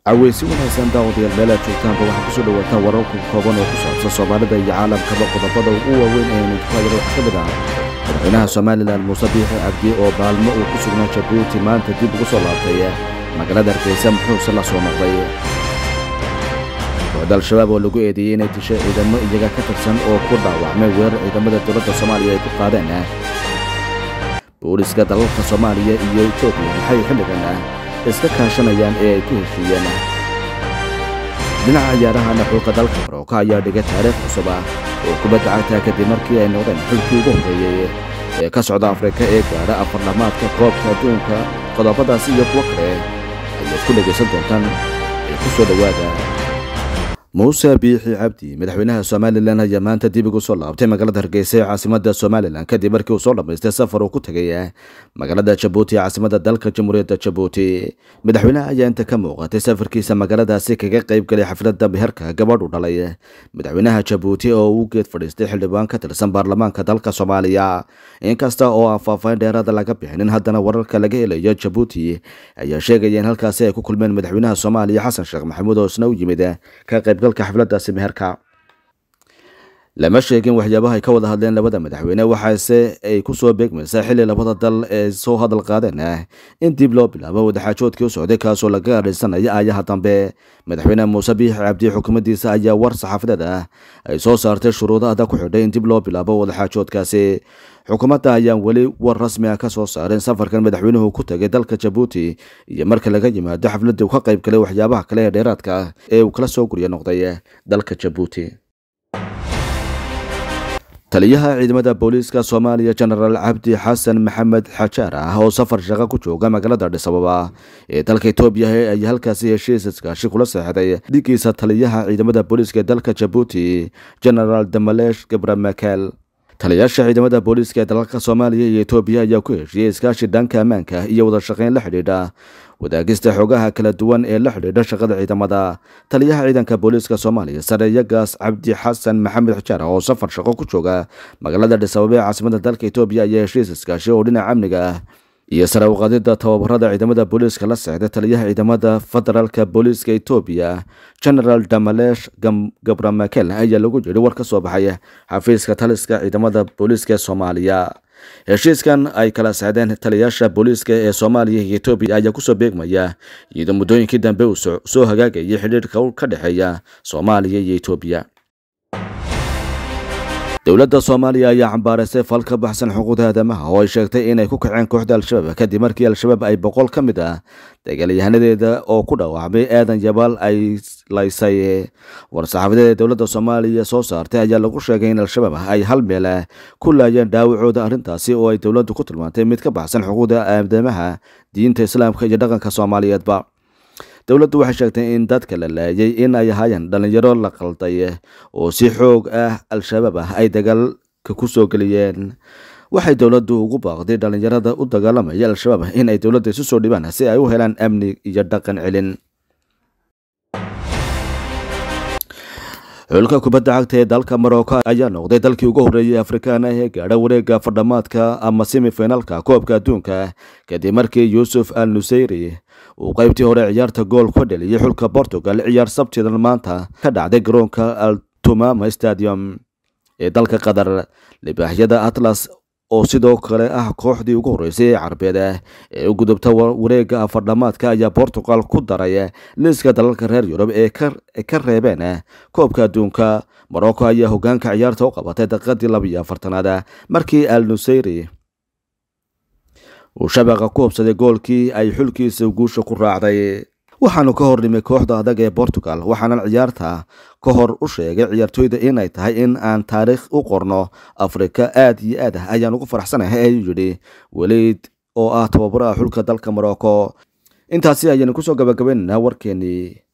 caweysi wanaagsan daawadayaal meelaad joogtaanba waxaa kusoo dhawaataan wararku kooban oo ku saabsan soomaalida iyo caalamkaba qodobada ugu waaweyn ee nudkaayaro wax ka mid ah madaxweynaha somalilan muuse biixi cabdi oo baalmo uu ku sugnaa jabuuti maanta dib ugu soo laabtay magaalada hargeysa muxuuse la soo noqday kooxda al-shabaab oo lagu eedeeyey inay dishay ciidamo iyaga ka tirsan oo ku dhaawacmay weerar ciidamada dowladda soomaaliya ay ku qaadeen booliska dalalka soomaaliya iyo etoobiya maxay xilligan iska kaashanayaan ee ay ku heshiiyeen dhinaca ciyaarahana xulka dalka marooka ayaa dhigay taariikh cusub ah oo kubadda cagta kadib markii ay noqdeen xulkii ugu horreeyey ee ka socda afrika ee gaadha afarlamaadka koobka adduunka qodobadaasi iyo kuwo kale ayaad ku dhegaysan doontaan ee ku soo dhowaada muuse biixi cabdi madaxweynaha somalilan ayaa maanta dib ugu soo laabtay magaalada hargeysa ee caasimada somalilan kadib markii uu soo dhammaystay safar uu ku tegay magaalada jabuuti ee caasimada dalka jamhuuriyadda jabuuti madaxweynaha ayaa inta ka muuqatay safarkiisa magaaladaasi kaga qayb galay xafladda meherka gabadhu dhalay madaxweynaha jabuuti oo uu geed fadhiistay xildhibaan ka tirsan baarlamaanka dalka soomaaliya inkasta oo aan faahfaahin dheeraada laga bixinin haddana wararka laga helayo jabuuti ayaa sheegaya in halkaasi ay ku kulmeen madaxweynaha soomaaliya xasan sheekh maxamuud oo isna u yimid ka qayb xafladaasi meherka lama sheegin waxyaabaha ay ka wada hadleen labada madaxweyne waxaase ay ku soo beegmaysaa xilli labada dal ee soo hadal qaadeen in dib loo bilaabo wadaxaajoodkii u socday kaasoo laga adhaysanaya aayaha dambe madaxweyne muuse biixi cabdi xukuumaddiisa ayaa war saxaafadeed ah ay soo saartay shuruudo adag ku xidhay in dib loo bilaabo wadaxaajoodkaasi xukuumadda ayaan weli war rasmi ah ka soo saarin safarkan madaxweynuhu ku tegay dalka jabuuti iyo marka laga yimaado xafladii uu ka qayb galay waxyaabaha kale ee dheeraadka ah ee uu kala soo gurya noqday dalka jabuuti taliyaha ciidamada booliiska soomaaliya jenaraal cabdi xasan maxamed xajaar ah oo safar shaqo ku jooga magaalada dhisababa ee dalka etoobiya ayaa halkaasi heshiis iskaashi kula seexday dhigiisa taliyaha ciidamada booliiska ee dalka jabuuti jenaraal damalesh gabramakel taliyaasha ciidamada booliiska ee dalalka soomaaliya iyo etoobiya ayaa ku heshiiyey iskaashi dhanka ammaanka iyo wada shaqayn la xidhiidha wadaagista xoogaha kala duwan ee la xidhiidha shaqada ciidamada taliyaha ciidanka booliiska soomaaliya sareeyagaas cabdi xasan maxamed xijaar oo safar shaqo ku jooga magaalada dhisababa ee caasimada dalka etoobiya ayaa heshiis iskaashi oo dhinaca amniga ah iyo sare uqaadida tababarada ciidamada booliiska la sexda taliyaha ciidamada federaalka booliiska etoobiya genaraal damalesh gabramakel ayaa lagu yidhi war ka soo baxay xafiiska taliska ciidamada booliiska ee soomaaliya heshiiskan ay kala sexdeen taliyaasha booliiska ee soomaaliya iyo etoobiya ayaa kusoo beegmaya iyadoo muddooyinkii dambe uu soo hagaagayay xidhiirka ka dhexeeya soomaaliya iyo etoobiya dowladda soomaaliya ayaa cambaaraysay fal ka baxsan xuquuqda aadamaha oo ay sheegtay inay ku kaceen kooxda al-shabaab kadib markii al-shabaab ay boqol ka mid ah dagaalyahanadeeda oo ku dhaawacmay aadan yabaal ay laysay war-saxaafadeed ee dowladda soomaaliya soo saartay ayaa lagu sheegay in al-shabaab ay hal meel ku laayeen dhaawacooda arrintaasi oo ay dowladdu ku tilmaantay mid ka baxsan xuquuqda aadamaha diinta islaamka iyo dhaqanka soomaaliyeedba dowladdu waxay sheegtay in dadka la laayay in ay ahaayeen dhallinyaro la qalday oo si xoog ah al-shabaab ah ay dagaalka ku soo geliyeen waxay dowladdu ugu baaqday dhallinyarada u dagaalamaya al-shabaab in ay dowladda isu soo dhibaan si ay u helaan amni iyo dhaqan celin xulka kubadda cagta ee dalka marocco ayaa noqday dalkii ugu horreeyay afrikaan ah ee gaadha wareegga fadhamaadka ama semifinalka koobka adduunka kadib markii yuusuf al nuseyri uu qaybtii hore ciyaarta gool ka dheliyay xulka portugal ciyaar sabtidan maanta ka dhacday garoonka altumama stadium ee dalka qatar libaaxyada atlas oo sidoo kale ah kooxdii ugu horreysay ee carbeed ee u gudubta wareegga afardhamaadka ayaa portugal ku daray liiska dalalka reer yurub ee ka reebeen koobka adduunka morocco ayaa hogaanka ciyaarta u qabatay daqiiqadii labiyo afartanaad markii al nuseyri uu shabaqa ku hubsaday goolkii ay xulkiisa guusha ku raacday waxaanu ka hor dhimay kooxda adag ee portugal waxaanan ciyaarta ka hor u sheegay ciyaartooyda inay tahay in aan taariikh u qorno afrika aad iyo aad ah ayaan ugu faraxsanahay ayuu yidhi weliid oo ah tababaraha xulka dalka morocco intaasi ayaanu kusoo gabagabaynaynaa warkeenii